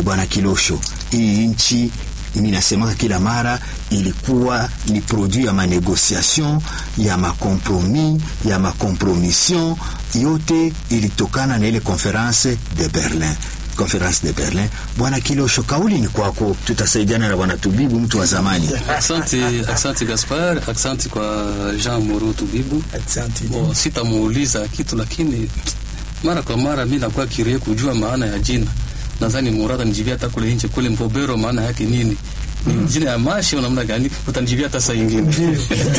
e, bwana Kilosho, hii nchi mi nasemaka kila mara ilikuwa ni produit ya manegociation ya makompromis ya makompromission yote ilitokana na ile conference de Berlin conference de Berlin. Bwana Kilosho, kauli ni kwako, tutasaidiana na bwana Tubibu, mtu wa zamani. Asante, asante Gaspar, asante kwa Jean Moro Tubibu. Asante. Bo, sitamuuliza kitu lakini mara kwa mara mi nakuwa kirie kujua maana ya jina. Nadhani Murata nijibia hata kule nje kule Mbobero maana yake nini? Ni jina ya mashi au namna gani? Utanijibia hata saa ingine.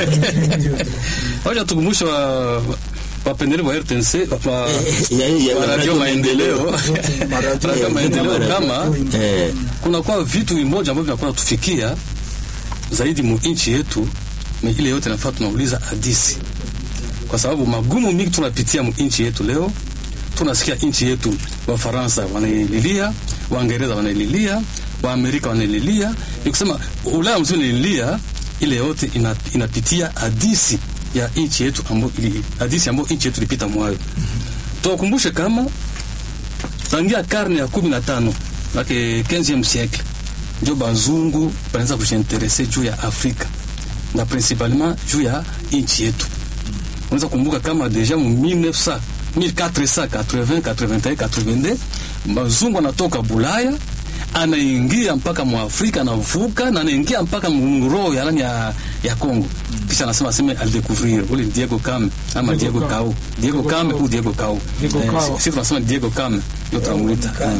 Wacha tukumbushe wa wapendelevu wa RTNC wa, Ya- ya- wa Radio Maendeleo Radio Maendeleo kama Eh, kunakuwa vitu vimoja ambavyo vinakuwa natufikia zaidi mu nchi yetu, na ile yote nafaa tunauliza hadisi, kwa sababu magumu mingi tunapitia mu nchi yetu leo. Tunasikia nchi yetu Wafaransa wanaililia, Waingereza wanaililia, Waamerika wanaililia, ni kusema Ulaya mzima inalilia. Ile yote ina, inapitia hadisi ya nchi yetu ambayo ili- hadisi ambayo nchi yetu ilipita mwayo. Tuwakumbushe kama tangia karne ya kumi na tano lake 15e siècle ndio bazungu banaanza kujiinterese juu ya Afrika na principalement juu ya nchi yetu. Unaweza kumbuka kama deja mu 1900 1480 81 82 bazungu anatoka Bulaya anaingia mpaka mu Afrika anavuka na anaingia mpaka mroho ya nani ya, ya Kongo. Kisha anasema aseme aldécouvrir ule Diego Cam ama Diego Cao. Diego Cam au Diego Cao. Diego Cao. sisi tunasema Diego Cam ndio tunamuita. Eh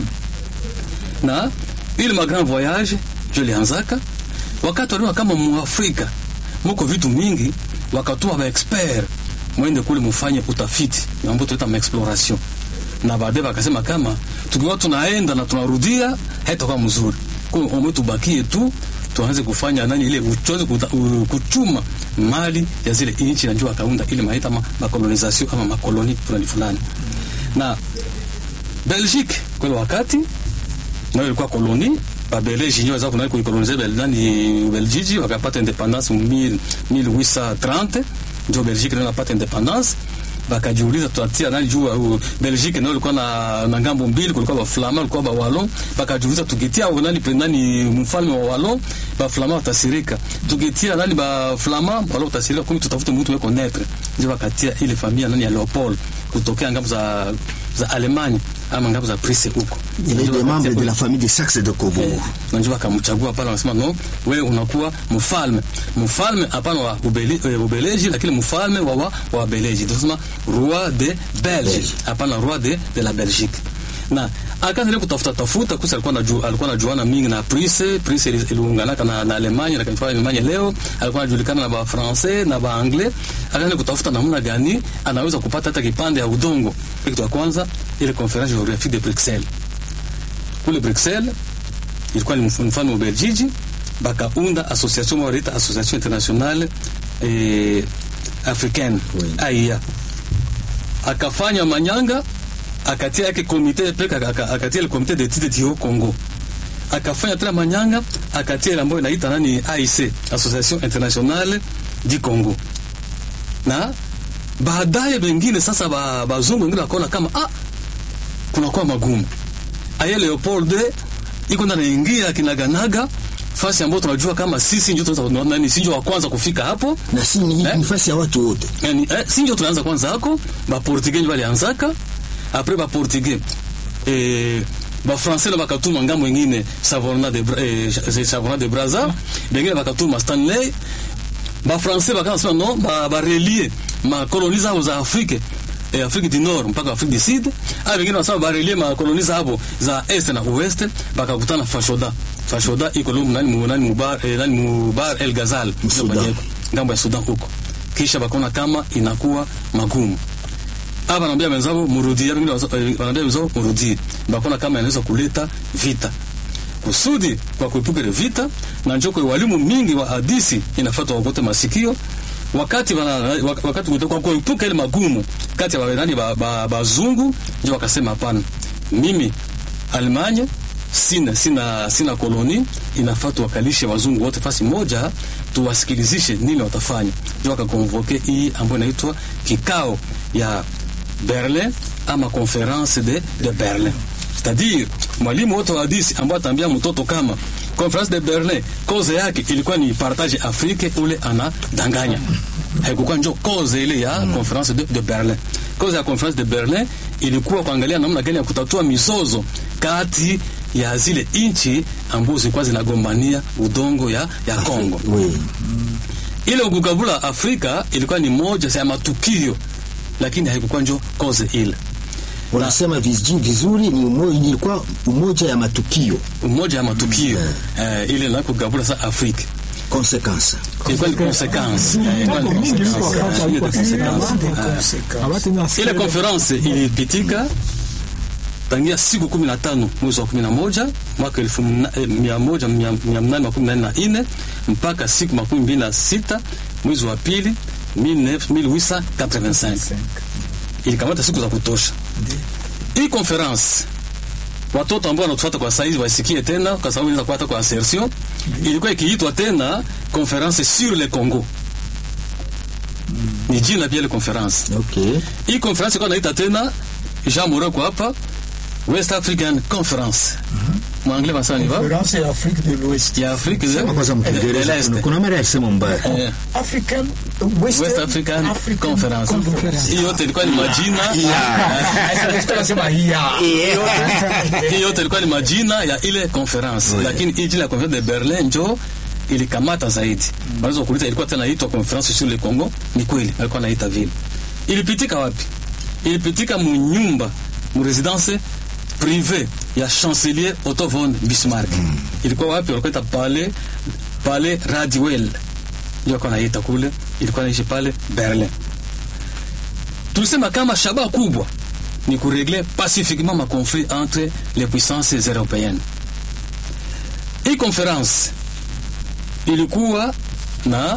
na ile ma grand voyage ndio ilianzaka wakati waliona kama muafrika muko vitu mingi, wakatuma ba expert mwende kule mufanye utafiti mambo tuita ma exploration, na baadaye wakasema kama tukiwa tunaenda na tunarudia haitakuwa mzuri, kwa hiyo tubakie tu tuanze kufanya nani ile tuanze kuta- u- kuchuma mali ya zile nchi, na ndio wakaunda ile maita ma, makolonisation ama makoloni fulani fulani na Belgique kwa ile wakati nayo ilikuwa koloni babeleji ndio waweza kuna kuikolonize bel nani Beljiji wakapata independance mu 1000 1830 ndio Belgique ndio inapata independance bakajiuliza tutatia nani juu uh, Belgique ndio ilikuwa na, na ngambo mbili, kulikuwa ba Flama kulikuwa ba Wallon. Bakajiuliza tukitia nani pe- nani mfalme wa Wallon ba Flama watasirika, tukitia nani ba Flama wala utasirika, kumi tutafute mtu weko netre, ndio bakatia ile familia nani ya Leopold kutokea ngambo za za Alemanya ama ngambo za Prusse huko il est Ndio des bakatia membres de kule la famille de Saxe de Cobourg. najua akamchagua pale, wanasema no, wewe unakuwa mfalme. Mfalme hapana wa ubeli, e, Ubeleji, lakini mfalme wa wa, wa Beleji, tunasema roi de Belge, hapana roi de, de la Belgique. Na akaendelea kutafuta tafuta, kusa alikuwa anajua alikuwa anajuana mingi na Prusse. Prusse ili- iliunganaka na, na Alemanya na kanifanya Alemanya leo, alikuwa anajulikana na ba Francais na ba Anglais. Akaendelea kutafuta namna gani anaweza kupata hata kipande ya udongo. Kitu ya kwanza ile conference géographique de Bruxelles kule Bruxelles ilikuwa ni mf- mfano wa Beljiji, bakaunda association moja wanaita association internationale eh, africaine Oui. AIA. Akafanya manyanga, akatia yake komite peka, aka- akatia ile komite d'étude du Haut Congo, akafanya tena manyanga, akatia ile ambayo inaita nani AIC, association internationale du Congo, na baadaye wengine sasa ba- bazungu wengine wakaona kama ah, kunakuwa magumu aye Leopold iko ndani ingia kinaganaga fasi ambayo tunajua kama sisi ndio tunaweza nani, si ndio wa kwanza kufika hapo na si ni Eh? nafasi ya watu wote yani, eh, si ndio tunaanza kwanza hako ba portugais ndio walianzaka après ba portugais eh ba français na bakatuma ngambo ingine Savona de Bra- eh, Savona de Brazza bengine bakatuma Stanley ba français bakasema no ba, ba relier ma koloni zao za Afrika eh, Afrique du Nord mpaka Afrique du Sud. Ah, wengine wanasema ba relier ma koloni zao za Est na Ouest, bakakutana Fashoda. Fashoda iko lumu nani mu nani mubar eh, nani mubar El Ghazal Sudan. Ndio ngambo ya Sudan huko, kisha bakaona kama inakuwa magumu hapa wanaambia wenzao murudie, wengine wanaambia wenzao murudie, bakaona kama inaweza kuleta vita kusudi kwa kuepuka ile vita, na njoko walimu mingi wa hadisi inafuata wakote masikio wakati wana, wak- wakati kuto- kwa kuepuka ile magumu kati ya nani ba, ba, bazungu, ndio wakasema hapana, mimi Alemanya sina sina sina koloni, inafaa tuwakalishe wazungu wote fasi moja, tuwasikilizishe nini watafanya. Ndio wakakonvoke hii ambayo inaitwa kikao ya Berlin ama conference de, de Berlin c'est-à-dire mwalimu wote wa hadisi ambao ataambia mtoto kama conference de Berlin koze yake ilikuwa ni partage Afrique, ule anadanganya. Haikukuwa njo koze ile ya conference de, de Berlin. Koze ya conference de Berlin ilikuwa kuangalia namna gani ya kutatua mizozo kati ya zile inchi ambazo zilikuwa zinagombania udongo ya, ya Kongo. Oui. Ile kugabula Afrika ilikuwa ni moja ya matukio, lakini haikukuwa njo koze ile Unasema vizuri, vizuri ni umo, ilikuwa umoja ya matukio umoja ya matukio eh, ile na kugabula sa Afrika consequence. ilikuwa ni consequence eh, ilikuwa ni Mambo mingi consequence, ilikuwa hapa eh, ile iko consequence. Eh, Abati na ile conference ilipitika tangia siku kumi na tano mwezi wa kumi na moja mwaka elfu mna- eh, mia moja mia mia mnane makumi nane na nne mpaka siku makumi mbili na sita mwezi wa pili 1885 ilikamata siku za kutosha. Hii conference watoto ambao wanatufuata kwa saizi waisikie tena, kwa sababu inaweza kuwa hata kwa assertion. Ilikuwa ikiitwa tena conference sur le Congo, ni jina pia ile conference. Okay. Hii conference ilikuwa naita tena Jean Moroko hapa West African Conference. Mwangalie basa ni va Conférence ya Afrique de l'Ouest. ya Afrika za Sema kwanza de Mkiingereza l'Est. kuna- kuna mara ya kusema mbaya. Eh, African West, West African Conference. Hii yote ilikuwa ni majina Tunasema ya. hii yote ilikuwa ni majina ya ile conference Oui. lakini hii jina ya conference de Berlin njo ilikamata zaidi. Unaweza kuuliza ilikuwa tena inaitwa conference sur le Congo? Ni kweli alikuwa anaita vile. Ilipitika wapi? Ilipitika mu nyumba mu residence privé ya chancelier Otto von Bismarck. Ilikuwa wapi? Walikuwa ita pale pale Radwell. Ndio alikuwa anaita kule, ilikuwa naishi pale Berlin. Tulisema kama shabaha kubwa ni kuregle pacifiquement ma conflit entre les puissances européennes. Hii conference ilikuwa na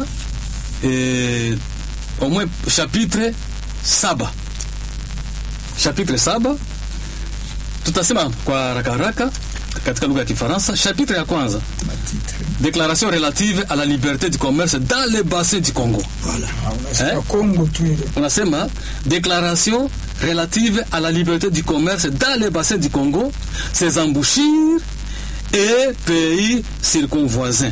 eh, au moins chapitre saba chapitre saba tutasema kwa haraka haraka katika lugha ya Kifaransa. Chapitre ya kwanza déclaration relative à la liberté du commerce dans le bassin du Congo. Unasikia Eh? Kongo tu ile. unasema déclaration relative à la liberté du commerce dans le bassin du Congo, ses embouchures et pays circonvoisins.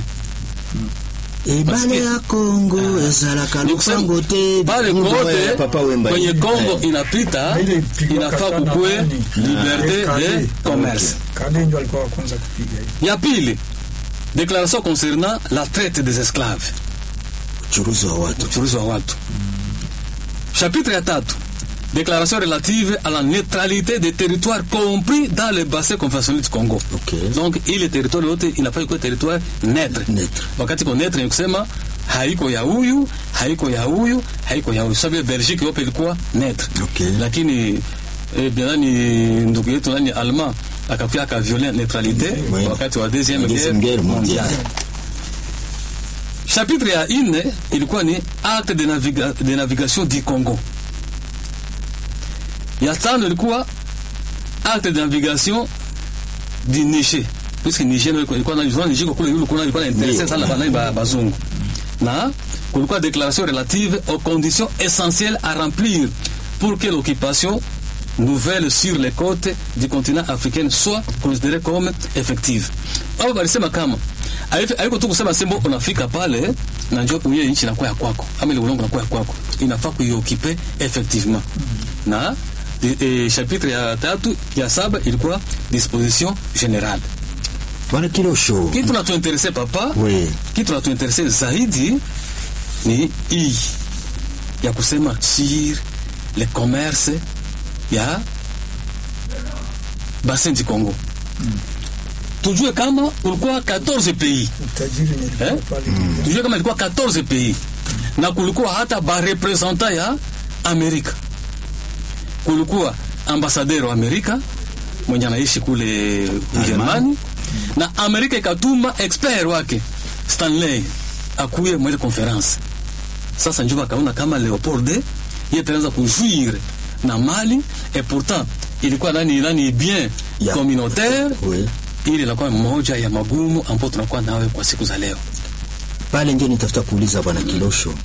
Ibale ya Kongo ezalaka Ni kusema, lupango te pale Mungu kote wewe, papa Wemba. kwenye Kongo inapita, Ile ilipigwa inafaa kata na kukue nani? liberté Eh, Kade. de commerce. Kade ndio alikuwa wa kwanza kupiga hiyo. Ya pili, déclaration concernant la traite des esclaves, uchuruzi wa watu. uchuruzi wa watu. Chapitre ya tatu, déclaration relative à la neutralité des territoires compris dans le bassin conventionnel du Congo. Okay. Donc ile territoire yote inafaa kuwa territoire neutre. Neutre. Wakati ko neutre ni kusema haiko ya huyu, haiko ya huyu, haiko ya huyu. Sababu Belgique yote ilikuwa neutre. Okay. Lakini eh, bien nani ndugu yetu nani Allemand akakuja akavioler neutralité Oui. wakati wa deuxième Deuxième guerre mondiale. Chapitre ya ine ilikuwa ni acte de, naviga, de navigation du Congo. Ya tano ilikuwa acte de navigation du Niger. Puisque Niger ndio ilikuwa na ilikuwa Niger kule yule kuna ilikuwa na interesse Ndio. sana bana ba bazungu. Na kulikuwa déclaration relative aux conditions essentielles à remplir pour que l'occupation nouvelle sur les côtes du continent africain soit considérée comme effective. Hapo walisema kama haifi- haiko tu kusema sembo unafika pale na njoo uye nchi inakuwa ya kwako ama ile ulongo inakuwa ya kwako, inafaa kuiokipe effectivement. Na e, e, chapitre ya tatu ya saba ilikuwa disposition générale. Bwana Kilosho. Kitu natuinterese papa, Oui. kitu natuinterese zaidi ni hii ya kusema sur le commerce ya bassin du Congo. Tujue kama ulikuwa 14 pays Utajiri nilikuwa Eh? pale. tujue kama ilikuwa 14 pays na kulikuwa hata barepresenta ya Amerika. Kulikuwa ambasadero wa Amerika mwenye anaishi kule Ujerumani, na Amerika ikatuma expert wake Stanley akuye mwele conference. Sasa njo bakaona kama Leopold ye taanza kujuire na Mali et pourtant ilikuwa nani nani bien Ya. communautaire Oui. ili inakuwa moja ya magumu ambayo tunakuwa nawe kwa siku za leo. Pale ndio nitafuta kuuliza bwana Kilosho,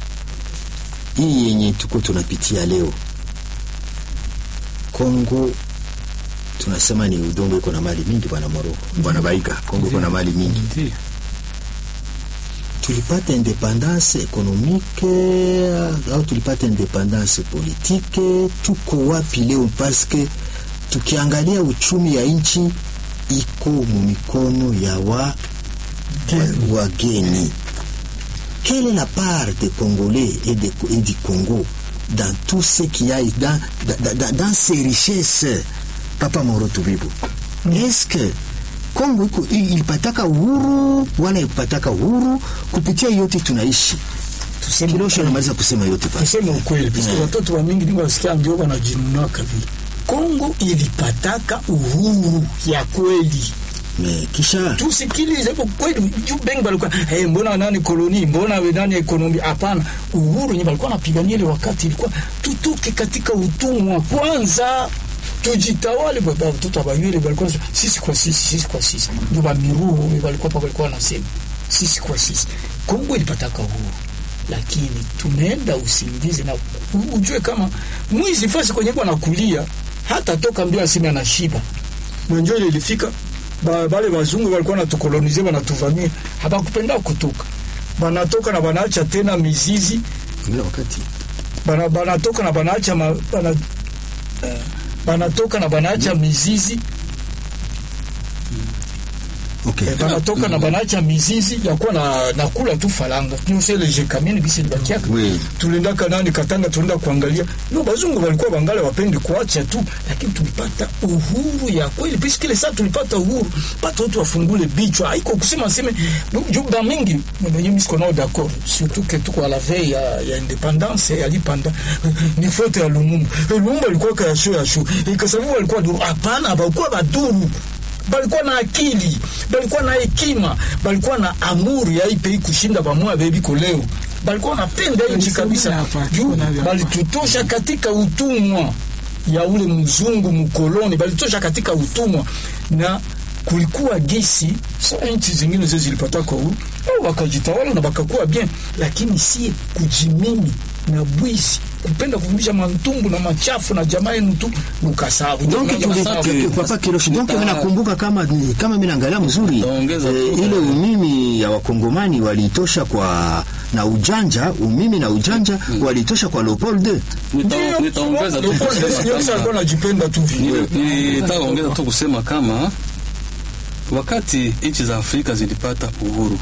hii yenye tuko tunapitia leo, Kongo tunasema ni udongo iko na mali mingi bwana Moroko, bwana Baiga, Kongo iko na mali mingi. Ndiyo. tulipata independance ekonomike au tulipata independance politike, tuko wapi leo? Paske tukiangalia uchumi ya nchi iko mu mikono ya wa wa- wageni. Quelle est la part des Congolais et, des, et du Congo dans tout ce qu'il y a dans, dans, dans, dans ces richesses Papa Moro Tubibu, est-ce que Kongo iko i- ilipataka uhuru wala ilipataka uhuru kupitia yote tunaishi? Tuseme Kilosho anamaliza kusema yote pale. tuseme ukweli piske watoto wa mingi ndio wasikia ndio wanajinunaka vile. Kongo ilipataka uhuru ya kweli. Me, kisha tusikilize kwa kweli juu bengi balikuwa hey, mbona nani koloni mbona nani ekonomi hapana uhuru yenye balikuwa napigania ile wakati ilikuwa tutoke katika utumwa kwanza tujitawale baba watoto abayule walikuwa wanasema, sisi kwa sisi sisi kwa sisi ndio bamiruhu walikuwa pa walikuwa wanasema sisi kwa sisi Kongo ilipataka uhuru lakini tumeenda usingizi na u- ujue kama mwizi fasi kwenye kwa nakulia hata toka mbio aseme anashiba mwenjo ile ilifika ba, bale wazungu walikuwa natukolonize wanatuvamia hapakupenda kutoka banatoka na banaacha tena mizizi ile wakati bana, banatoka na banaacha ma, bana, eh, banatoka na banaacha mizizi okay. eh, banatoka na banaacha mizizi ya kuwa na, na kula tu falanga nyoseleje kamini bisi libakiaka Oui. tuliendaka nani Katanga, tulienda kuangalia no, bazungu walikuwa bangale wapendi kuacha tu, lakini tulipata uhuru ya kweli. Pisi kile saa tulipata uhuru, pata watu wafungule bichwa, haiko kusema seme juba mingi mimi siko nao d'accord, surtout que tuko à la veille ya, ya independance ya lipanda ni fote ya Lumumba. Eh, Lumumba alikuwa kaya show ya show, ikasababu walikuwa duru. Hapana, balikuwa baduru balikuwa na akili, balikuwa na hekima, balikuwa na amuri ya hii pei kushinda bamwa bebi koleo balikuwa wanapenda nchi kabisa hapa, juu kuna vya- balitutosha katika utumwa ya ule mzungu mkoloni, balitosha katika utumwa na kulikuwa gesi sa nchi zingine zile zilipata kwa uhuru au wakajitawala na bakakuwa bien, lakini sie kujimimi na bwizi kupenda kuvumbisha mantumbu na machafu na jamaa yenu tu nukasabu donc Ndio tuli- masabu. tu- papa Kiroshi, donc mimi nakumbuka kama kama mimi naangalia mzuri Utaongeza eh, tu. ile umimi ya wakongomani waliitosha kwa na ujanja, umimi na ujanja waliitosha kwa Leopold II. Nita- nitaongeza tu Leopold kusema Denis alikuwa kama- anajipenda tu vile Nili- nilitaka kuongeza tu kusema kama wakati nchi za Afrika zilipata uhuru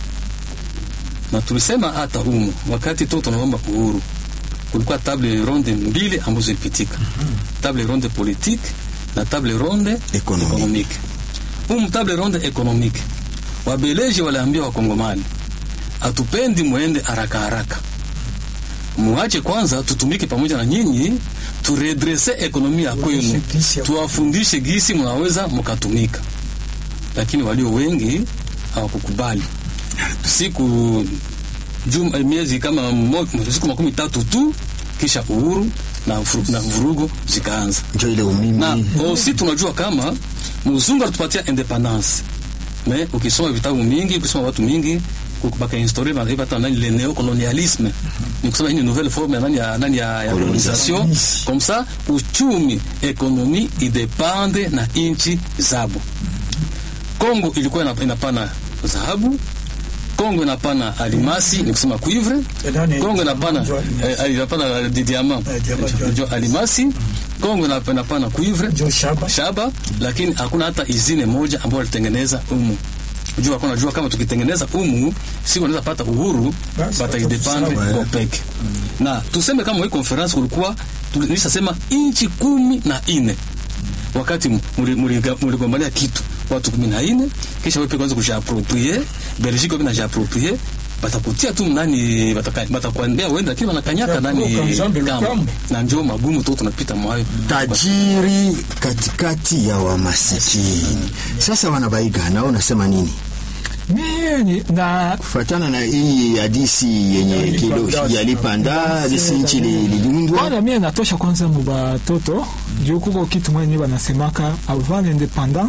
na tulisema hata humu wakati tu tunaomba uhuru, kulikuwa table ronde mbili ambazo zilipitika, table ronde politique na table ronde Economique. economique. Humu table ronde economique, wabeleji waliambia wakongomani, hatupendi mwende haraka haraka muache kwanza tutumike pamoja na nyinyi turedrese ekonomi ya kwenu gisi ya- tuwafundishe gisi mnaweza mkatumika lakini walio wengi hawakukubali siku juma, miezi kama mo, siku makumi tatu tu kisha uhuru na, furu- na vurugu zikaanza Njo ile umimi na osi tunajua kama mzungu alitupatia independance me ukisoma vitabu mingi ukisoma watu mingi baka historia banaipa nani le neocolonialisme ni kusema hii ni nouvelle forme ya nani ya nani ya, ya colonisation comme ça uchumi ekonomi idepende na inchi zabo Kongo ilikuwa ina- inapana dhahabu Kongo inapana alimasi ni kusema cuivre Eh, nani- Kongo inapana Njo alimasi. eh, inapana di diamant Eh, diamant, njo njo alimasi Kongo inap- inapana cuivre njo shaba shaba lakini hakuna hata izine moja ambayo walitengeneza umu jua kuna jua kama tukitengeneza umu si wanaweza pata uhuru Basi, bataidependre watatusahau, kwa peke na tuseme kama hii conference kulikuwa nilishasema inchi kumi na ine wakati muli- muliga- muligombania kitu watu kumi na ine kisha wewe pia kwanza kujiaproprie Belgique wewe najiaproprie batakutia tu nani bataka- batakuambia uende lakini wanakanyaka Ya, nani kuruka nzambe kamba lukambo. na njoo magumu tu tunapita mwayo tajiri katikati ya wamasikini. Sasa wanabaiga, nao unasema nini mimi na kufuatana na hii hadisi yenye Yalipanda. kilo yalipanda hadisi nchi li- liliundwa kwanza mie natosha kwanza mu batoto juu kuko kitu mwenye banasemaka avant l'independance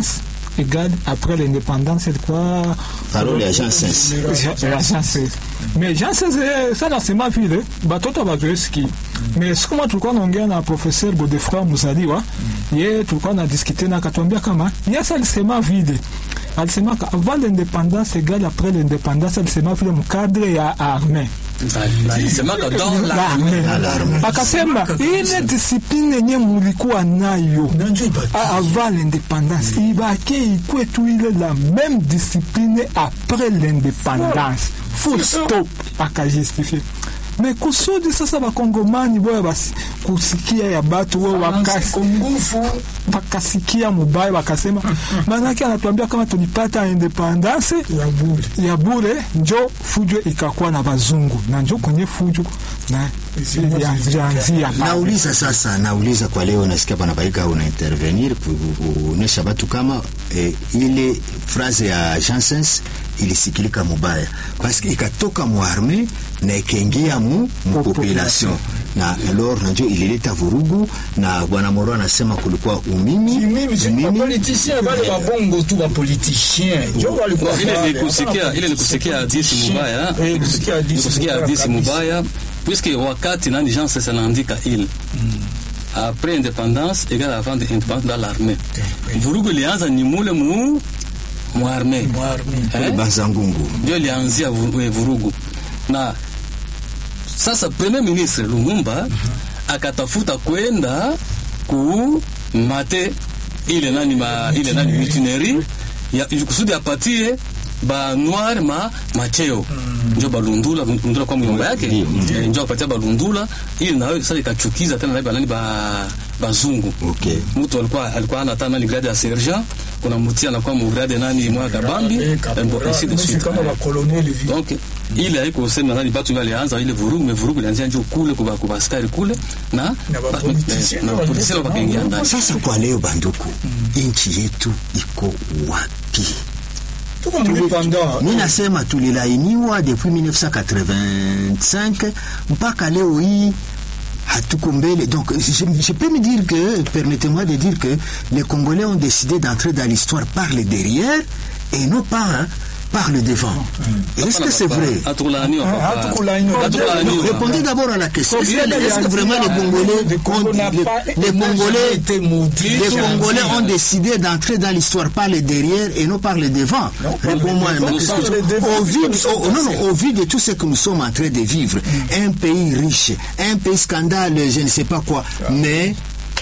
égale après l'indépendance ilikuwa parole ya Jean Sens Ja- ya Jean Sese. Mais Jean Sese sana sema vile batoto bazoesiki mais siku moja tulikuwa naongea na professeur Godefroy Muzaliwa ye tulikuwa na diskute na akatuambia kama yes alisema vile alisema ka avant l'indépendance égale après l'indépendance alisema vile mkadre ya armée alisemaka dans l'armée l'armée akasema ile discipline yenye mulikuwa nayo na njo ibaki a- avant l'indépendance ibake ikwe tu ile la même discipline après l'indépendance full stop akajustifie me kusudi sasa bakongomani boya basi kusikia ya batu we wakasi nguvu bakasikia mubaya bakasema manake anatuambia kama tulipata independance ya bure ya bure njo fujo ikakuwa na bazungu na njo kwenye fujo na yanzia nauliza sasa nauliza kwa leo nasikia bwana baika una intervenir kuonesha batu kama eh, ile phrase ya Jansens ilisikilika mubaya paske ikatoka mu arme na ikaingia mu, mu population na alors nanjo ilileta vurugu na bwana Moro anasema kulikuwa umimi mimi si bapoliticien bale babongo tu bapoliticien njo walikuwa ile pale. ni kusikia ile ni kusikia hadisi mubaya Eh, kusikia hadisi Ni kusikia mubaya hadisi kabisa. mubaya puisque wakati nani Jean Sese anaandika ile après indépendance égale avant de indépendance dans l'armée vurugu ilianza ni mule mu mu armée Mwarmi. Eh? Banzangungu ndio ilianzia vu- eh, vurugu na sasa premier ministre Lumumba akatafuta kwenda ku mate ile nani ma, ile nani mutinerie ya kusudi apatie ba noir ma macheo njo balundula lundula kwa myomba yake eh, njo apatia balundula ili nayo sasa ikachukiza tena na banani ba bazungu okay. mtu alikuwa alikuwa ana hata nani grade ya sergent kuna mtia anakuwa mu grade nani mwa kabambi Eh, eh, caporal, bon, ainsi de mimi si suite kama bakoloneli vile. donc ile haiko sema nani batu ndio alianza ile vurugu me vurugu ilianzia njoo kule kwa kwa askari kule na Na bapoliticiens na ndio polisi walileta wakaingia mambo. ndani Sasa kwa leo banduku, nchi yetu iko wapi? Tuko mlipanda. mi nasema tulilainiwa depuis 1985 mpaka leo hii hatuko mbele donc je, je peux me dire que permettez-moi de dire que les congolais ont décidé d'entrer dans l'histoire par le derrière et non pas hein, par le devant est-ce que c'est vrai Hatukulaaniwa Ah, papa. hatukulaaniwa. Hatukulaaniwa. répondez d'abord à la question est-ce que, est-ce que vraiment les Le congolais Congo ont, n'a les, pas- les n'a congolais jamais été maudit. les Tout Congolais le ont monde. décidé d'entrer dans l'histoire par le derrière et non par le devant. Non, par Réponds-moi le à ma devant, question. par le devant, Au vu, nous sommes au- non, non, passés. au vu de tout ce que nous sommes en train de vivre, un pays riche, un pays scandale, je ne sais pas quoi, mais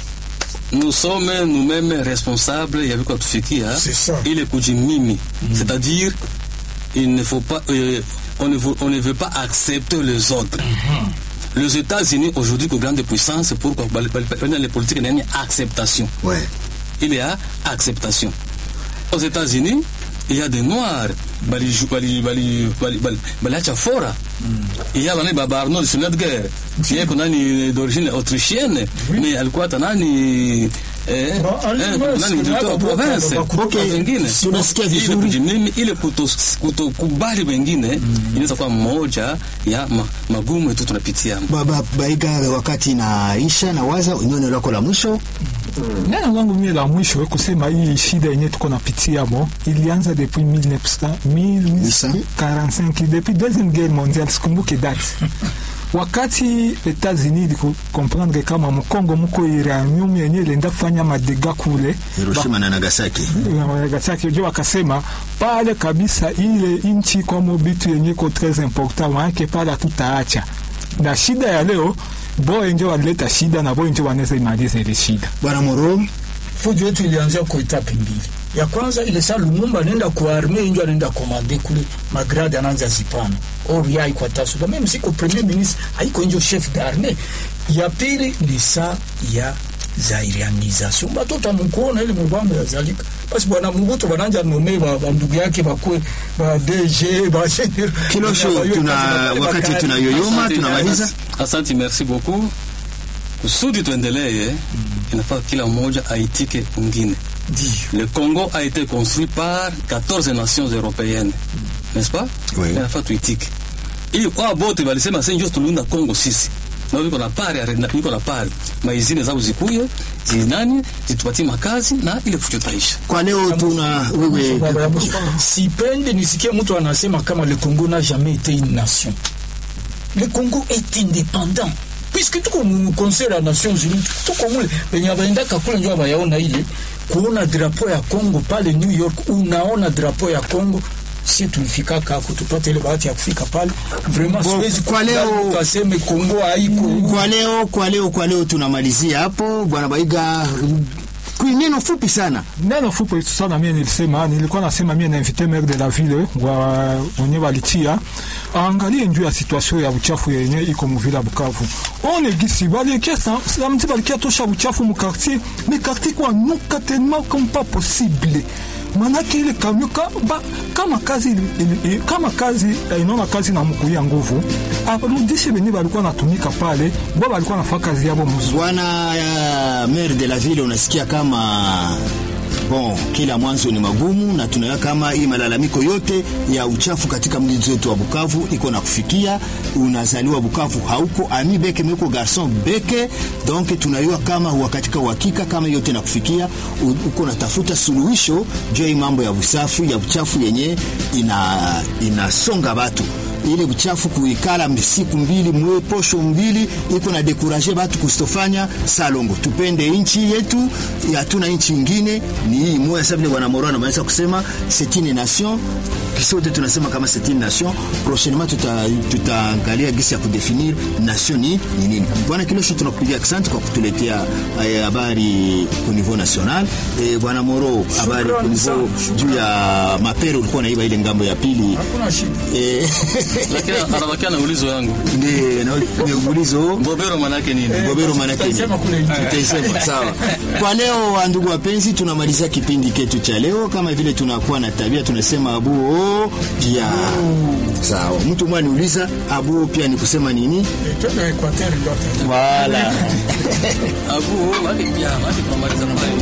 nous sommes nous-mêmes responsables ya viko tufikia C'est ça. ile kujimimi c'est-à-dire il ne faut pas euh, on, ne veut, on ne veut pas accepter les autres les États-Unis aujourd'hui que grande puissance pourquoi les politiques il y a acceptation ouais. il y a acceptation. Aux États-Unis, il y a des Noirs, bali bali bali bali bali bali fora. Il y a bani baba Arnold Schwarzenegger, qui est nani d'origine autrichienne, mais alikuwa hata nani eh, Ba- ali- eh, basi, nani mtoto wa baba- province baba- baba- Okay. wengine Tunasikia ile vizuri. kujimimi ile kuto- kutokubali wengine inaweza kuwa moja ya ma, magumu yetu tunapitia Baba Baiga, wakati naisha na waza neno lako la mwisho neno langu mie la mwisho kusema hii shida yenye tuko napitia mo ilianza depuis 1900 1845 depuis deuxième guerre mondiale sikumbuke date wakati Etats-Unis iliko comprendre kama mkongo muko uranium yenye ilienda kufanya madega kule Hiroshima na Nagasaki. Nagasaki jo wakasema pale kabisa ile inchi kwamo bitu yenye ko tres important maanake pale hatutaacha na shida ya leo boye njo walileta shida na boye njo wanaweza imaliza ile shida Bwana Moro, fujo yetu ilianzia kwa etape mbili. Ya kwanza ile saa Lumumba anaenda kwa arme ndio anaenda komande kule magrade anaanza zipana or ya iko tasuda meme siko premier ministre haiko ndio chef d'armée. Ya pili ni saa ya zairianisation batoto amukuona ile mubambo ya zalika basi bwana Mubuto bananja nome ba, ba ndugu yake bakwe ba DG ba general Kilosho, tuna wakati tunayoyoma Asante, tunamaliza. asante, Asante, merci beaucoup. Kusudi tuendelee, inafaa kila mmoja aitike mwingine. Le Congo a été construit par 14 nations européennes, n'est-ce pas? Oui. Inafaa tuitike. Ili kwa bote walisema sasa ndio tulunda Congo sisi. na niko na pari na- niko na pari maizine zao zikuye zinani zitupatie makazi na ile fujo taisha Kwa leo tuna wewe sipendi nisikie mtu anasema kama le Congo n'a jamais été une nation. Le Congo est indépendant puisque tuko mu conseil ya Nations Unies tuko mule penye abaendaka kule njo abayaona ile kuona drapo ya Congo pale New York, unaona drapo ya Congo si tulifika kako tupate ile bahati ya kufika pale vraiment, Bon, siwezi kwa leo- tukaseme Congo haiko kwa leo kwa leo kwa leo tunamalizia hapo bwana Baiga kwa neno fupi sana neno fupi sana mie nilisema nilikuwa nasema mie nainvite maire de la ville wa wenye walitia aangalie njuu ya situation ya uchafu yenye iko muvile ya Bukavu one gisi balikia samedi balikia tosha uchafu mu quartier mais quartier kwa nuka tellement comme pas possible manake ile kamyo ka, ba, kama kazi ili- ili- ili- kama kazi eh, inaona kazi na mkuia nguvu arudishe benye balikuwa natumika pale bo balikuwa nafaa kazi yabo mzuri bwana uh, maire de la ville unasikia kama bon kila mwanzo ni magumu na tunaona kama hii malalamiko yote ya uchafu katika mji wetu wa Bukavu iko na kufikia unazaliwa Bukavu hauko ami beke meko garson beke donc tunayua kama huwa katika uhakika kama yote na kufikia u- uko natafuta suluhisho juu ya hii mambo ya usafi ya uchafu yenye ina inasonga watu ile uchafu kuikala siku mbili mwe posho mbili iko na dekuraje batu kusitofanya salongo. Tupende inchi yetu, hatuna inchi ingine, ni hii moya. Sasa vile bwana Moro anamaliza kusema c'est une nation, kisote tunasema kama c'est une nation. Prochainement tuta tutaangalia gisi ya kudefinir nation ni ni nini. Bwana Kilosho, tunakupigia asante kwa kutuletea eh, habari au niveau national. Eh, bwana Moro, habari au niveau juu ya mapere, ulikuwa naiba ile ngambo ya pili hakuna shida. eh, lakini anabakia na ulizo yangu Ndiyo, na ulizo mbobero manake nini Gobero manake nini? Tutaisema kule nje. Tutaisema, sawa. Kwa leo wa ndugu wapenzi, tunamalizia kipindi ketu cha leo. Kama vile tunakuwa na tabia tunasema abuo pia. Sawa, mtu mmoja niuliza abuo pia ni kusema nini? Eh, twende Equateur ndio ata- Wala abu wake pia wake tunamaliza pale